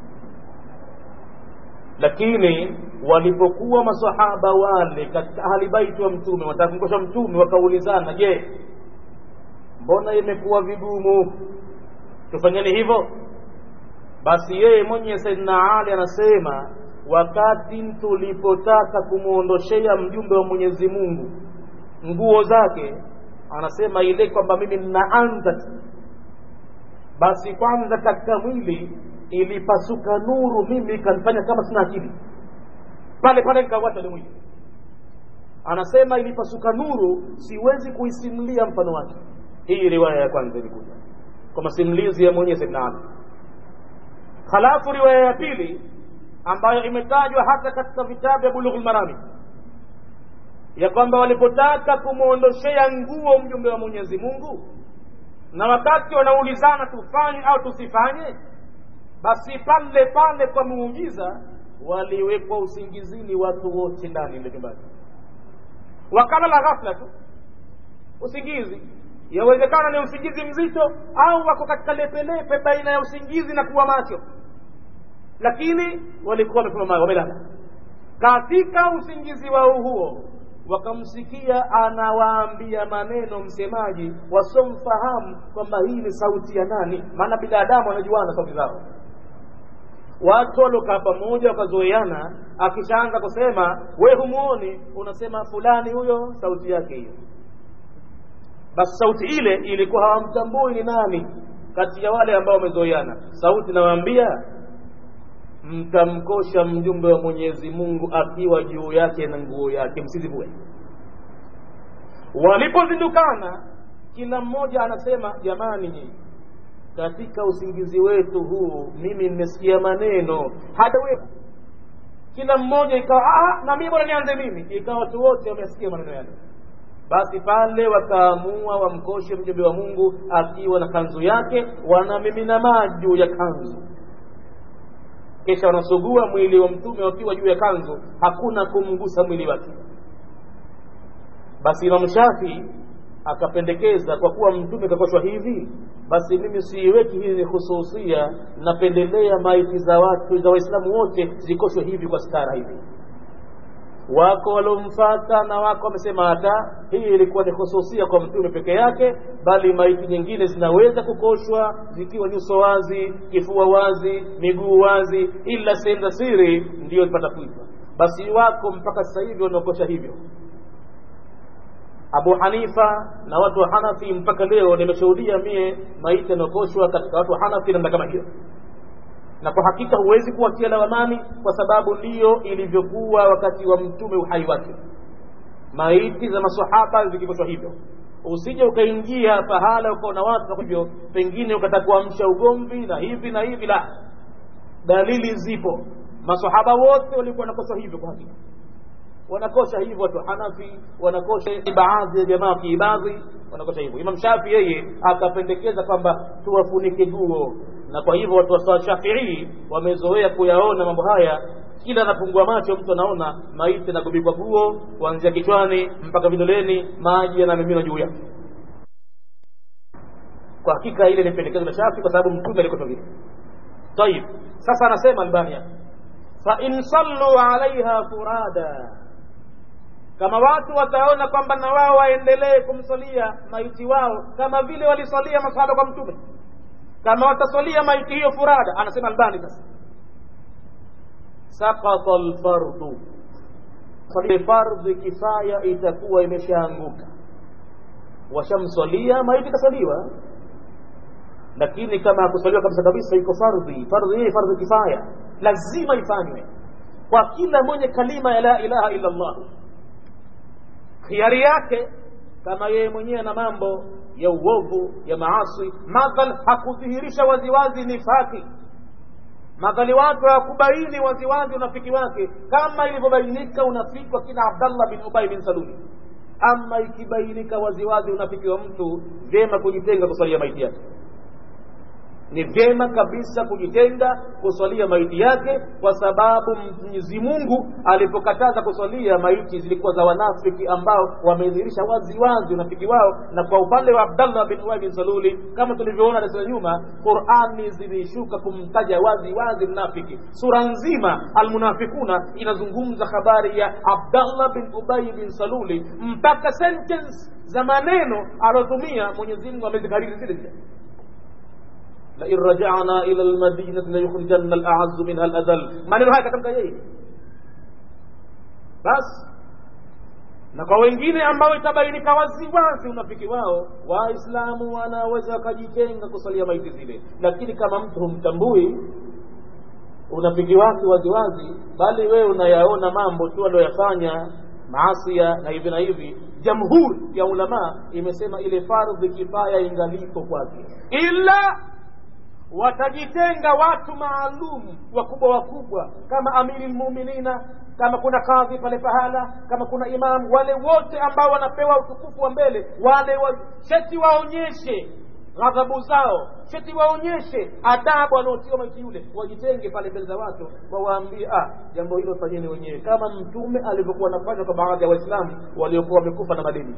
A: lakini walipokuwa masahaba wale katika ahli baiti wa mtume watakumkosha mtume wakaulizana je mbona imekuwa vigumu tufanyeni hivyo basi yeye mwenye saidina ali anasema wakati tulipotaka kumwondoshea mjumbe wa mwenyezi mungu nguo zake anasema ile kwamba mimi ninaanza basi kwanza katika mwili ilipasuka nuru mimi ikanifanya kama sina akili pale pale nikauacha ile mwili anasema ilipasuka nuru siwezi kuisimulia mfano wake hii riwaya ya kwanza ilikuja kwa masimulizi ya mwenyewe saidina ali halafu riwaya ya pili ambayo imetajwa hata katika vitabu vya bulughul marami ya kwamba walipotaka kumwondoshea nguo mjumbe wa mwenyezi mungu na wakati wanaulizana tufanye au tusifanye basi pale pale kwa muujiza waliwekwa usingizini watu wote ndani ile nyumbani wakalala ghafla tu usingizi yawezekana ni usingizi mzito au wako katika lepelepe baina ya usingizi na kuwa macho lakini walikuwa wamesimama wamelala katika usingizi wao huo wakamsikia anawaambia maneno msemaji wasomfahamu kwamba hii ni sauti ya nani maana binadamu wanajuana sauti zao watu waliokaa pamoja wakazoeana akishaanza kusema we humuoni unasema fulani huyo sauti yake hiyo basi sauti ile ilikuwa hawamtambui ni nani kati ya wale ambao wamezoeana sauti nawaambia mtamkosha mjumbe wa mwenyezi mungu akiwa juu yake na nguo yake msizivue walipozindukana kila mmoja anasema jamani nyinyi katika usingizi wetu huu mimi nimesikia maneno hata wewe kila mmoja ikawa na mimi bora nianze mimi ikawa watu wote wamesikia maneno yale basi pale wakaamua wamkoshe mjumbe wa mungu akiwa na kanzu yake wanamimina maji juu ya kanzu kisha wanasugua mwili wa mtume wakiwa juu ya kanzu hakuna kumgusa mwili wake basi imamu shafii akapendekeza kwa kuwa mtume kakoshwa hivi basi mimi siiweki hii ni hususia napendelea maiti za watu za waislamu wote zikoshwe hivi kwa stara hivi wako waliomfata na wako wamesema hata hii ilikuwa ni hususia kwa mtume peke yake bali maiti nyingine zinaweza kukoshwa zikiwa nyuso wazi kifua wazi miguu wazi ila sehemu za siri ndiyo zipata kuitwa basi wako mpaka sasa hivi wanaokosha hivyo abu hanifa na watu wa hanafi mpaka leo nimeshuhudia mie maiti yanaokoshwa katika watu wa hanafi namna kama hiyo na kwa hakika huwezi kuwatia lawamani kwa sababu ndiyo ilivyokuwa wakati wa mtume uhai wake maiti za masahaba zikikoshwa hivyo usije ukaingia pahala ukaona watu na hivyo pengine ukataka kuamsha ugomvi na hivi na hivi la dalili zipo masahaba wote walikuwa wanakoshwa hivyo kwa hakika wanakosha hivyo watu hanafi wanakosha baadhi ya jamaa kiibadhi wanakosha hivyo imam shafi yeye akapendekeza kwamba tuwafunike guo na kwa hivyo watu wa shafii wamezoea kuyaona mambo haya kila anapungua macho mtu anaona maiti anagubikwa guo kuanzia kichwani mpaka vidoleni maji yanamiminwa juu yake kwa hakika ile ni pendekezo la shafi kwa sababu mtume alikuwa vile tayib sasa anasema albania fa in sallu alaiha furada kama watu wataona kwamba na wao waendelee kumsalia maiti wao kama vile walisalia masahaba kwa mtume kama watasalia maiti hiyo furada anasema albani sasa sakata lfardu fardhi kifaya itakuwa imeshaanguka washamswalia maiti kasaliwa lakini kama hakusaliwa kabisa kabisa iko fardhi fardhi hii fardhi kifaya lazima ifanywe kwa kila mwenye kalima ya la ilaha illa allah khiari yake kama yeye mwenyewe na mambo ya uovu ya maasi madhal hakudhihirisha waziwazi nifaki madhali watu hawakubaini waziwazi unafiki wake kama ilivyobainika unafiki wa kina abdallah bin ubay bin saluli ama ikibainika waziwazi unafiki wa mtu vyema kujitenga kusalia maiti yake ni vyema kabisa kujitenga kuswalia maiti yake kwa sababu mwenyezi mungu alipokataza kuswalia maiti zilikuwa za wanafiki ambao wamedhihirisha wazi wazi unafiki wao na kwa upande wa abdallah bin ubay bin saluli kama tulivyoona darasa la nyuma qurani zilishuka kumtaja wazi wazi mnafiki sura nzima almunafikuna inazungumza habari ya abdallah bin ubay bin saluli mpaka sentence za maneno aliotumia mwenyezi mungu amezikariri zile zile لئن رجعنا إلى المدينة ليخرجن الأعز منها الأذل maneno haya katamka yeye basi na kwa wengine ambao itabainika waziwazi unafiki wao waislamu wanaweza wakajitenga kusalia maiti zile lakini kama mtu humtambui unafiki wake waziwazi bali wewe unayaona mambo tu aliyoyafanya maasia na hivi na hivi jamhuri ya ulamaa imesema ile fardhi kifaya ingalipo kwake ila watajitenga watu maalum wakubwa wakubwa kama amiri lmuminina kama kuna kadhi pale pahala kama kuna imamu wale wote ambao wanapewa utukufu wa mbele wale wa, sheti waonyeshe ghadhabu zao sheti waonyeshe adabu wanaotiwa maiti yule wajitenge pale mbele za watu wawaambie ah jambo hilo fanyeni wenyewe kama mtume alivyokuwa anafanya kwa baadhi ya waislamu waliokuwa wamekufa na madini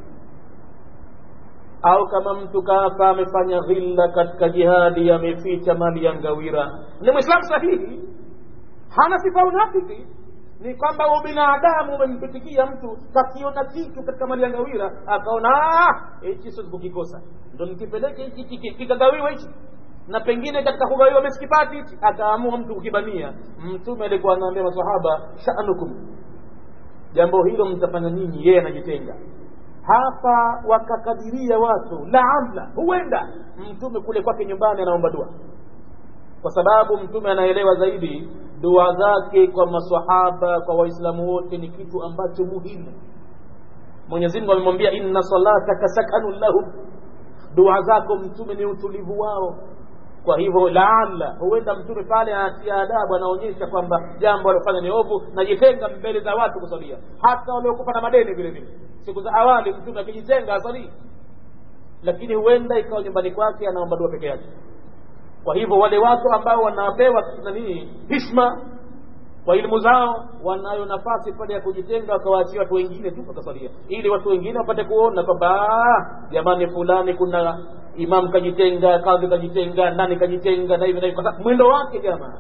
A: au kama mtu kafa amefanya ghilla katika jihadi ameficha mali ya ngawira ni mwislamu sahihi hana sifa ya unafiki ni kwamba ubinadamu umempitikia mtu kakiona kitu katika mali ya ngawira akaona hichi siwezi kukikosa ndo nikipeleke hichi kikagawiwa hichi na pengine katika kugawiwa mesikipati hichi akaamua mtu kukibania mtume alikuwa anaambia masahaba shanukum jambo hilo mtafanya nyinyi yeye anajitenga hapa wakakadiria watu laala huenda mtume kule kwake nyumbani anaomba dua kwa sababu mtume anaelewa zaidi dua zake kwa maswahaba kwa waislamu wote ni kitu ambacho muhimu mwenyezi mungu amemwambia inna salataka sakanu lahum dua zako mtume ni utulivu wao kwa hivyo laala huenda mtume pale anatia adabu anaonyesha kwamba jambo alifanya ni ovu najitenga mbele za watu kusalia hata waliokufa na madeni vile vile siku za awali mtume akijitenga asalii lakini huenda ikawa nyumbani kwake anaomba dua peke yake kwa hivyo wale watu ambao wanapewa nanii hishma kwa elimu zao wanayo nafasi pale ya kujitenga wakawaachia watu wengine tu wakasalia ili watu wengine wapate kuona kwamba jamani fulani kuna imam kajitenga kadhi kajitenga nani kajitenga na hivi na hivi mwendo wake jamaa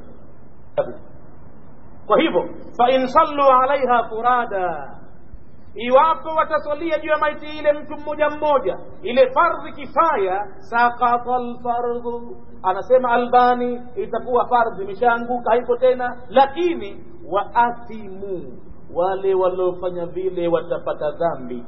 A: kwa hivyo fa in sallu alaiha furada iwapo wataswalia juu ya maiti ile mtu mmoja mmoja ile fardhi kifaya sakata lfardhu anasema albani itakuwa fardhi imeshaanguka haiko tena lakini waathimu wale waliofanya vile watapata dhambi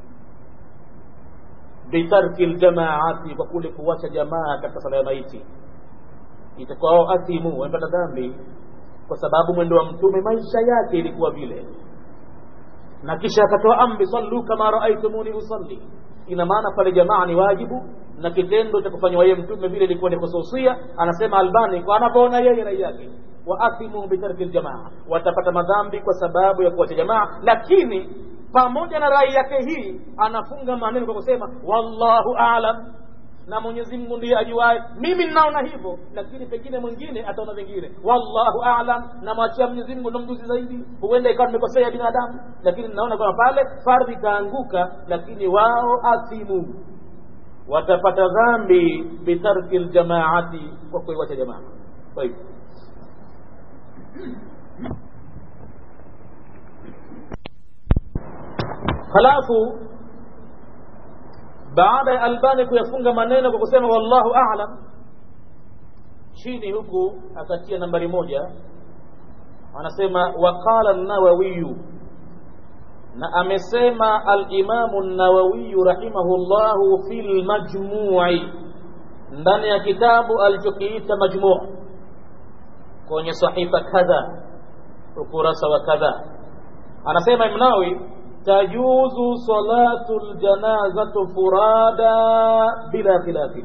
A: bitarki ljamaati kwa kule kuwacha jamaa katika sala ya maiti itakuwa wao athimu wamepata dhambi kwa sababu mwendo wa mtume maisha yake ilikuwa vile na kisha akatoa amri sallu kama raaitumuni usalli ina maana pale jamaa ni wajibu na kitendo cha kufanywa yeye mtume vile ilikuwa ni khususia anasema albani kwa anavyoona yeye rai yake waathimu bitarki ljamaa watapata madhambi kwa sababu ya kuwacha jamaa lakini pamoja na rai yake hii anafunga maneno kwa kusema wallahu alam na mwenyezi mungu ndiye ajuae mimi ninaona hivyo lakini pengine mwingine ataona vingine wallahu alam namwachia mwenyezi mungu ndo mjuzi zaidi huenda ikawa nimekosea binadamu lakini ninaona kwamba pale fardhi ikaanguka lakini wao athimu watapata dhambi bitarki ljamaati kwa kuiwacha jamaa kwa hivyo halafu baada ya albani kuyafunga maneno kwa kusema wallahu alam chini huku akatia nambari moja anasema waqala nawawiyu na amesema alimamu nawawiyu rahimahullahu fi lmajmui ndani ya kitabu alichokiita majmuu kwenye sahifa kadha ukurasa wa kadha anasema imnawi tajuzu salatu ljanazatu furada bila khilafi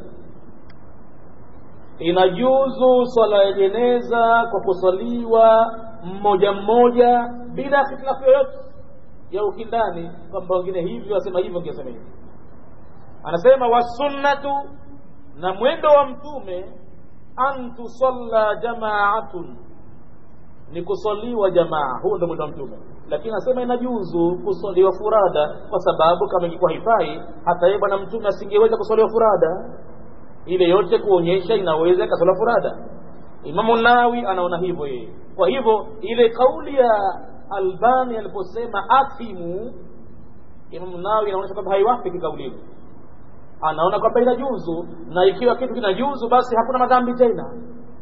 A: inajuzu swala ya jeneza kwa kusaliwa mmoja mmoja bila hitilafu yoyote ya ukindani kwamba wengine hivyo wasema hivyo wengine wasema hivyo anasema wasunnatu na mwendo wa mtume an tusalla jamaatun ni kusaliwa jamaa huu ndo mwendo wa mtume lakini anasema inajuzu kusaliwa furada kwa sababu kama ingekuwa haifai hata yeye bwana mtume asingeweza kusaliwa furada ile yote kuonyesha inaweza ikasaliwa furada imamu nawi anaona hivyo yeye kwa hivyo ile kauli ya albani aliposema athimu imamu nawi anaonyesha kwamba haiwafiki kauli hiyo anaona kwamba inajuzu na ikiwa kitu kinajuzu basi hakuna madhambi tena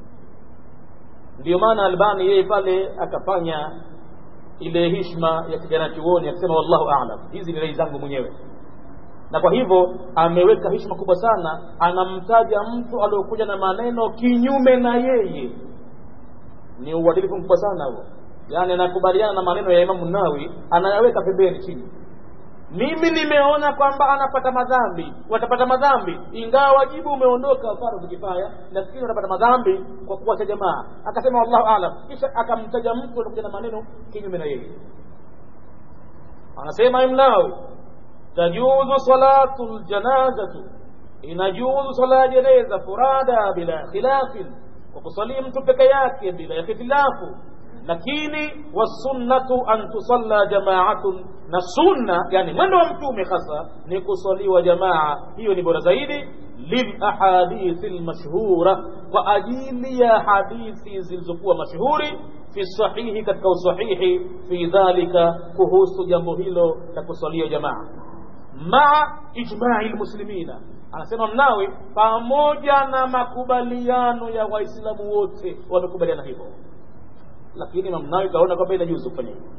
A: ndio maana albani yeye pale akafanya ile hishma ya kijana chuoni akisema wallahu alam hizi ni rai zangu mwenyewe na kwa hivyo ameweka hishma kubwa sana anamtaja mtu aliokuja na maneno kinyume na yeye ni uadilifu mkubwa sana huo yaani anakubaliana na maneno ya imamu nawi anayaweka pembeni chini mimi nimeona kwamba anapata madhambi watapata madhambi ingawa wajibu umeondoka fardhu kifaya lakini watapata madhambi kwa kuwacha jamaa akasema wallahu alam kisha akamtaja mtu alikuja na maneno kinyume na yeye anasema imnawi tajuzu salatu ljanazatu inajuzu sala ya jeneza furada bila khilafin kwa kusalia mtu peke yake bila ya khitilafu lakini wasunnatu an tusalla jamaatun na sunna yani mwendo wa mtume hasa ni kusaliwa jamaa hiyo ni bora zaidi lilahadithi lmashhura kwa ajili ya hadithi zilizokuwa mashuhuri fi sahihi katika usahihi fi dhalika kuhusu jambo hilo la kusalia jamaa maa ijmai lmuslimina anasema mnawi pamoja na makubaliano ya waislamu wote wamekubaliana hivyo lakini mamnawi kaona kwamba inajuzu kufanya hivyo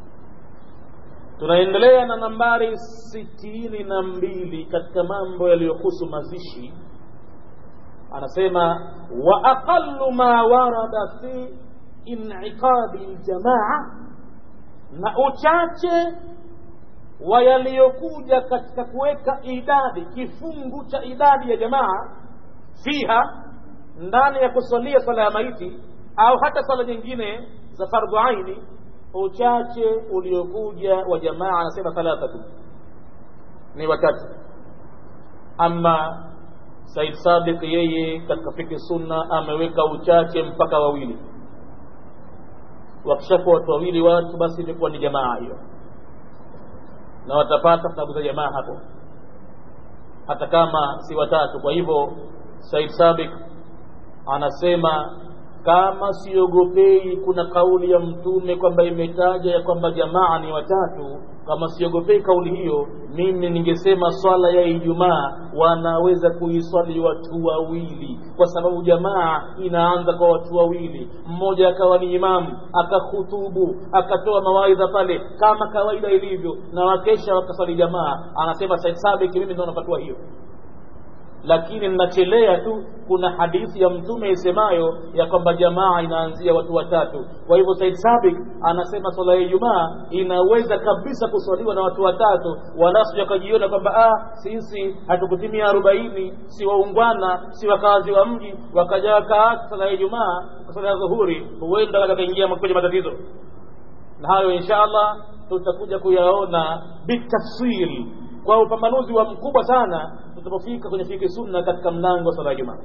A: tunaendelea na nambari sitini na mbili katika mambo yaliyohusu mazishi anasema wa aqallu ma warada fi in'iqadi ljamaa na uchache wa yaliyokuja katika kuweka idadi kifungu cha idadi ya jamaa fiha ndani ya kusalia sala ya maiti au hata sala nyingine za fardhu aini uchache uliokuja wa jamaa anasema thalathatu ni watatu ama said sabiq yeye katika fiki sunna ameweka uchache mpaka wawili wakishakuwa watu wawili watu basi imekuwa ni jamaa hiyo na watapata sababu za jamaa hapo hata kama si watatu kwa hivyo said sabik anasema kama siogopei kuna kauli ya mtume kwamba imetaja ya kwamba jamaa ni watatu kama siogopei kauli hiyo mimi ningesema swala ya ijumaa wanaweza kuiswali watu wawili kwa sababu jamaa inaanza kwa watu wawili mmoja akawa ni imamu akahutubu akatoa mawaidha pale kama kawaida ilivyo na wakesha wakaswali jamaa anasema said sabiki mimi ndo napatua hiyo lakini ninachelea tu kuna hadithi ya mtume isemayo ya kwamba jamaa inaanzia watu watatu kwa hivyo said sabik anasema swala ya ijumaa inaweza kabisa kuswaliwa na watu watatu walasu wakajiona kwamba ah, sisi hatukutimia arobaini si waungwana si wakazi wa mji wakaja wakaacha swala ya ijumaa swala ya dhuhuri huenda wakaingia kwenye matatizo na hayo insha allah tutakuja kuyaona bitafsiri kwa upambanuzi wa mkubwa sana tutapofika kwenye fiki sunna katika mlango wa sala ya jumaa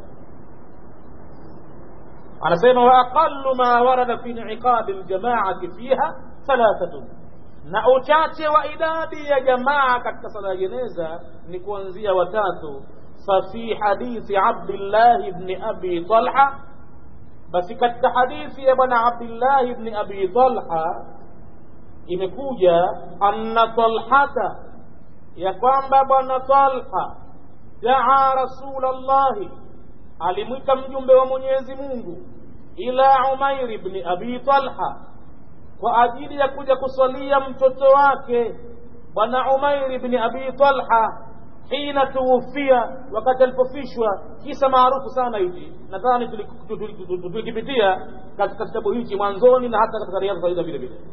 A: anasema wa aqallu ma warada fi inqadi ljamaati fiha thalathatun na uchache wa idadi ya jamaa katika sala ya jeneza ni kuanzia watatu fafi hadithi abdillahi bni abi talha basi katika hadithi ya bwana abdillahi bni abi talha imekuja anna talhata ya kwamba bwana talha daa rasulallahi alimwita mjumbe wa mwenyezi mungu ila umair bni abi talha kwa ajili ya kuja kusalia mtoto wake bwana umair bni abi talha hina tuwufia wakati alipofishwa kisa maarufu sana hichi nadhani tulikipitia katika kitabu hichi mwanzoni na hata katika riadha faida vile vile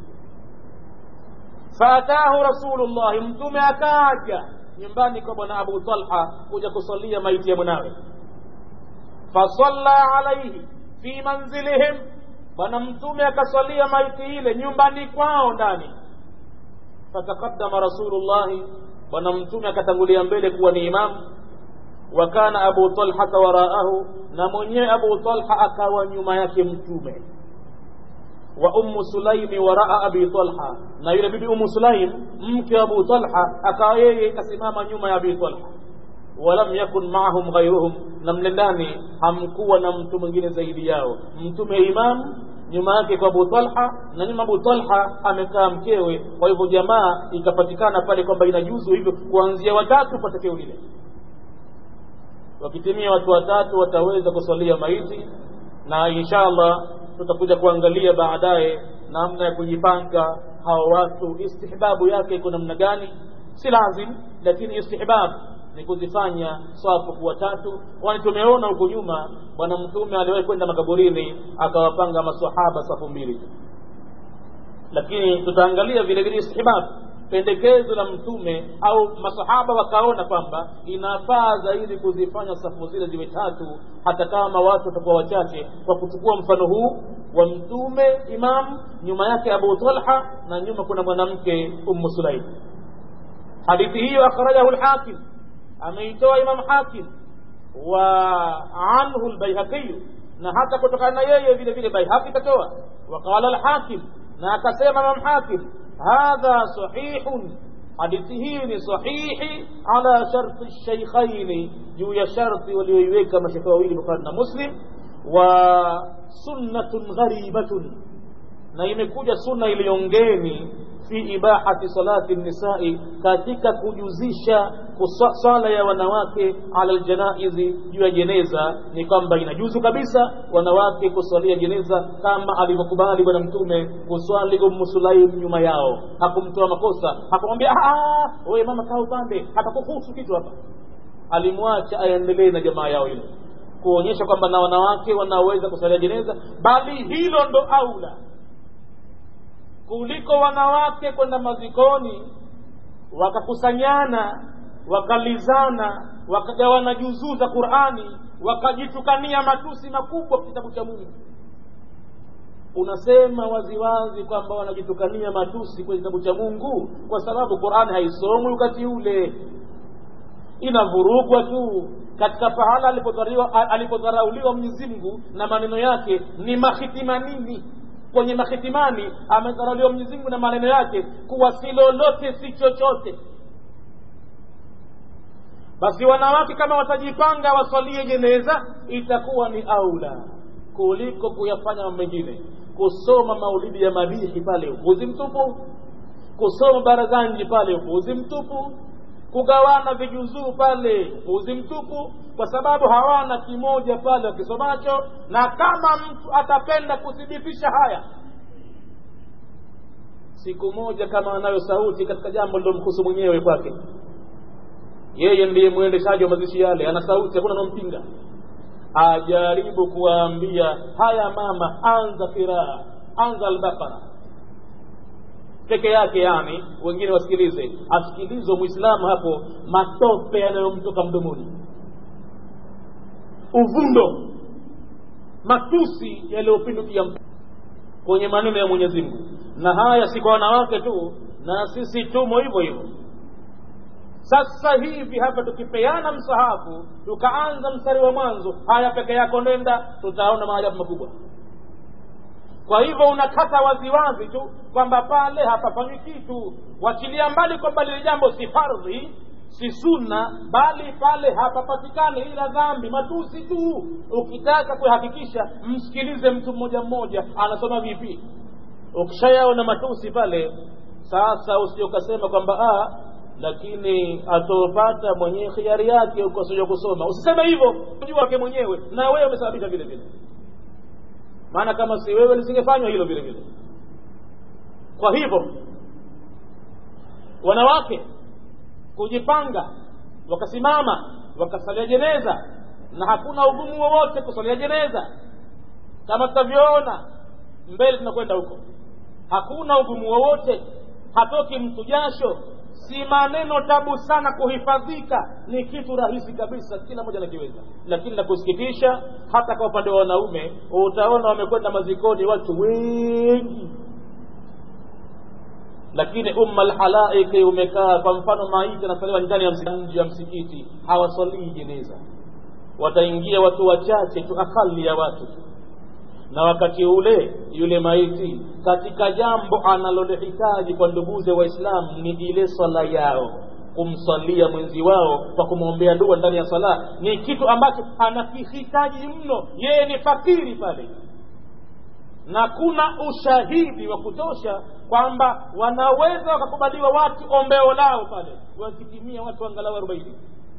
A: faatahu rasulullahi mtume akaja nyumbani kwa bwana abu talha kuja kusalia maiti ya mwanawe fasalla alaihi fi manzilihim bwana mtume akasalia maiti ile nyumbani kwao ndani fataqaddama rasulullahi bwana mtume akatangulia mbele kuwa ni imamu wa kana abu talhata waraahu na mwenyewe abu talha akawa nyuma yake mtume wa ummu sulaimi waraa abi talha na yule bibi ummu sulaim mke wa abu talha akawa yeye kasimama nyuma ya abi talha walam yakun maahum ghairuhum na mle ndani hamkuwa na mtu mwingine zaidi yao mtume imam nyuma yake kwa abu talha na nyuma abu talha amekaa mkewe kwa hivyo jamaa ikapatikana pale kwamba inajuzu hivyo kuanzia watatu kwa tokeo lile wakitimia watu watatu wataweza kusalia maiti na insha allah tutakuja kuangalia baadaye namna ya kujipanga hawa watu istihbabu yake iko namna gani si lazim lakini istihbab ni kuzifanya swafu kuwa tatu kwani tumeona huko nyuma bwana mtume aliwahi kwenda makaburini akawapanga masahaba safu mbili lakini tutaangalia vile vile istihbab pendekezo la mtume au masahaba wakaona kwamba inafaa zaidi kuzifanya safu zile ziwe tatu hata kama watu watakuwa wachache kwa kuchukua mfano huu wa mtume imam nyuma yake abu talha na nyuma kuna mwanamke ummu sulaim hadithi hiyo akhrajahu lhakim ameitoa imam hakim wa anhu lbaihaqi na hata kutokana na yeye vile vile baihaqi katoa waqala lhakim na akasema imam hakim hadha sahihun hadithi hii ni sahihi ala sharti lshaikhaini juu ya sharti walioiweka mashekhe wawili bukhari na muslim wa sunnatun gharibatun na imekuja sunna iliyongeni fi ibahati salati nisai katika kujuzisha swala ya wanawake ala ljanaizi juu ya jeneza ni kwamba inajuzu kabisa wanawake kuswalia jeneza kama alivyokubali bwana mtume kuswali ummu sulaim nyuma yao hakumtoa makosa hakumwambia wewe mama kaa upande hatakuhusu kitu hapa alimwacha aendelee na jamaa yao ile kuonyesha kwamba na wanawake wanaweza kusalia jeneza bali hilo ndo aula kuliko wanawake kwenda mazikoni wakakusanyana wakalizana wakagawana juzuu za qurani wakajitukania matusi makubwa kitabu cha mungu unasema waziwazi kwamba wanajitukania matusi kwenye kitabu cha mungu kwa sababu qurani haisomwi wakati ule inavurugwa tu katika pahala alipodharauliwa mwenyezi mungu na maneno yake ni mahitimanini kwenye mahitimani amedharauliwa mwenyezi mungu na maneno yake kuwa si lolote si chochote basi wanawake kama watajipanga waswalie jeneza itakuwa ni aula kuliko kuyafanya mambo mengine kusoma maulidi ya madihi pale upuzi mtupu kusoma barazanji pale upuzi mtupu kugawana vijuzuu pale upuzi mtupu kwa sababu hawana kimoja pale wakisomacho na kama mtu atapenda kuthibitisha haya siku moja kama anayo sauti katika jambo lilomhusu mwenyewe kwake yeye ndiye mwendeshaji wa mazishi yale ana sauti hakuna anampinga ajaribu kuwaambia haya mama anza kiraa anza albaqara peke yake yani wengine wasikilize asikilizwe mwislamu hapo matope yanayomtoka mdomoni uvundo matusi yaliyopindukia kwenye maneno ya mwenyezi mungu na haya si kwa wanawake tu na sisi tumo hivyo hivyo sasa hivi hapa tukipeana msahafu tukaanza mstari wa mwanzo haya peke yako nenda tutaona maajabu makubwa kwa hivyo unakata waziwazi tu kwamba pale hapafanywi kitu wachilia mbali kwamba lile jambo si fardhi si sunna bali pale hapapatikani ila dhambi matusi tu ukitaka kuhakikisha msikilize mtu mmoja mmoja anasoma vipi ukishayaona matusi pale sasa usije ukasema kwamba lakini atopata mwenyewe khiari yake ukosija kusoma usiseme hivyo jua wake mwenyewe na wewe umesababisha vile vile maana kama si wewe lisingefanywa hilo vile vile kwa hivyo wanawake kujipanga wakasimama wakasalia jeneza na hakuna ugumu wowote kusalia jeneza kama tutavyoona mbele tunakwenda huko hakuna ugumu wowote hatoki mtu jasho si maneno tabu sana kuhifadhika ni kitu rahisi kabisa kila mmoja anakiweza lakini la kusikitisha hata kwa upande wa wanaume utaona wamekwenda mazikoni watu wengi lakini umma lhalaiki umekaa kwa mfano maiti anasaliwa ndani ya nje ya msikiti hawasalii jeneza wataingia watu wachache tu akali ya watu na wakati ule yule maiti katika jambo analolihitaji kwa nduguze waislamu ni ile swala yao kumswalia mwenzi wao kwa kumwombea dua ndani ya sala ni kitu ambacho anakihitaji mno yeye ni fakiri pale na kuna ushahidi wa kutosha kwamba wanaweza wakakubaliwa watu ombeo lao pale wakitimia watu angalau arobaini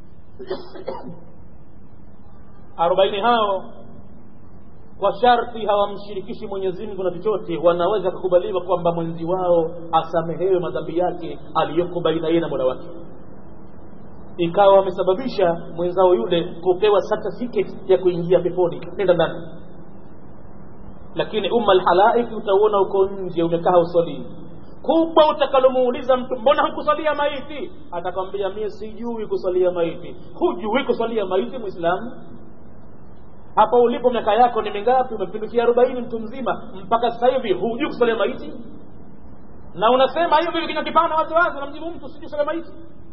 A: arobaini hao kwa sharti hawamshirikishi mwenyezi mungu na chochote wanaweza kukubaliwa kwamba mwenzi wao asamehewe madhambi yake aliyoko baina yeye na mola wake ikawa wamesababisha mwenzao yule kupewa certificate ya kuingia peponi nenda ndani lakini umma lhalaiki utauona uko nje umekaa usalii kubwa utakalomuuliza mtu mbona hukusalia maiti atakwambia mie sijui kusalia maiti hujui kusalia maiti mwislamu hapa ulipo miaka yako ni mingapi umepindukia arobaini mtu mzima mpaka sasa hivi hujui kusalia maiti na unasema hiyo vile kinakipana waziwazi unamjibu mtu sijui kusalia maiti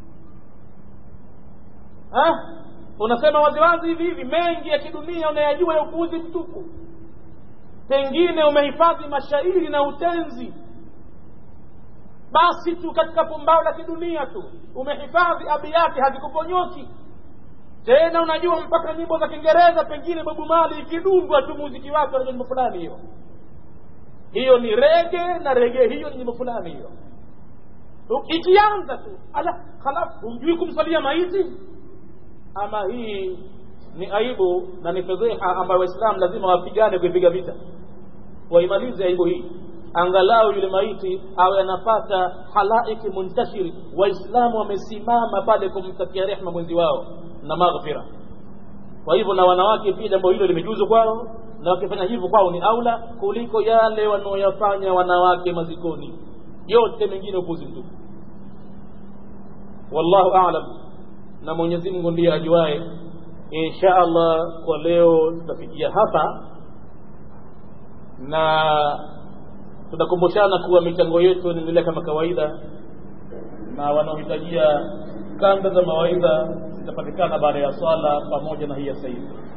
A: ha? unasema waziwazi hivi hivi mengi ya kidunia unayajua ya upuuzi mtupu pengine umehifadhi mashairi na utenzi basi tu katika pumbao la kidunia tu umehifadhi abiyati hazikuponyoki tena unajua mpaka nyimbo za kiingereza pengine bobu mali ikidungwa tu muziki wake na jambo fulani hiyo hiyo ni rege na rege hiyo ni nyimbo fulani hiyo ikianza tu ala halafu humjui kumsalia maiti ama hii ni aibu na ni fedheha ambayo waislamu lazima wapigane kuipiga vita waimalize aibu hii angalau yule maiti awe anapata halaiki muntashiri waislamu wamesimama pale kumtakia rehma mwenzi wao na maghfira kwa hivyo na wanawake pia jambo hilo limejuzu kwao na wakifanya hivyo kwao ni aula kuliko yale wanaoyafanya wanawake mazikoni yote mengine upuzi mtupu wallahu alam na mwenyezi mungu ndiye ajuae insha allah kwa leo tutafikia hapa na tutakumbushana kuwa michango yetu inaendelea kama kawaida na wanaohitajia kanda za mawaidha zitapatikana baada ya swala pamoja na hii ya sahivi